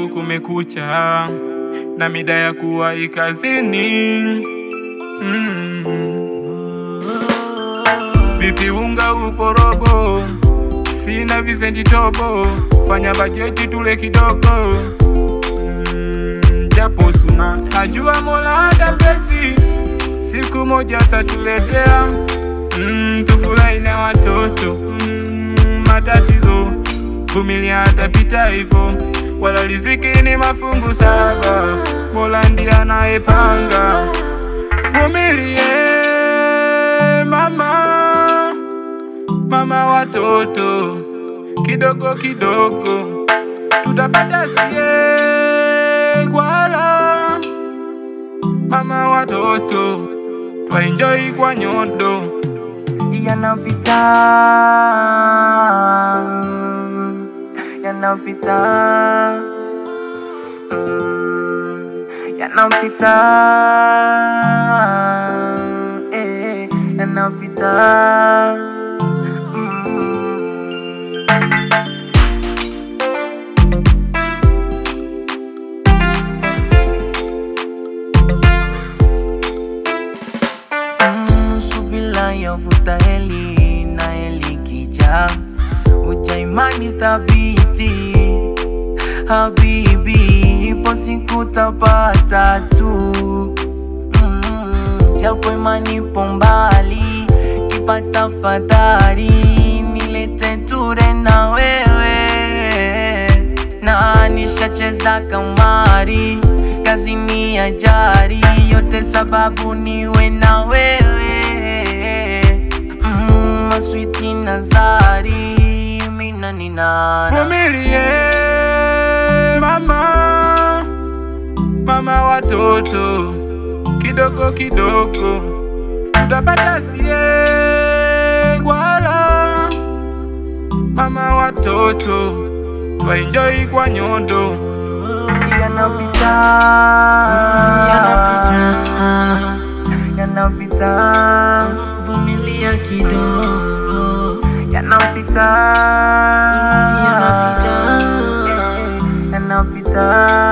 leo kumekucha na mida ya kuwahi kazini. Mm. Vipi unga upo robo, sina visenti tobo, fanya bajeti tule kidogo mm, japo suna najua Mola hata pesi siku moja atatuletea mm, tufurahi na watoto mm, matatizo vumilia atapita hivyo, wala riziki ni mafungu saba, Mola ndiye anayepanga. Vumilie mama, mama watoto, kidogo kidogo tutapata sie kwala. Mama watoto, twaenjoy kwa nyodo yanapita yanapita Mm, yanapita eh, yanapita Mm. Mm, subila yavuta heli na heli kija uja imani thabiti habibi ipo siku tapata tu mm, japo imani ipo mbali kipata fadhali nilete ture na wewe na nishacheza kamari kazi ni ajari yote sababu niwe na wewe mm, maswiti nazari mina ninana Vumilie mama, mama watoto, kidogo kidogo tutapata sie kwala. Mama watoto, twaenjoy kwa nyodo yanapita yanapita vumilia kidogo yanapita yanapita yanapita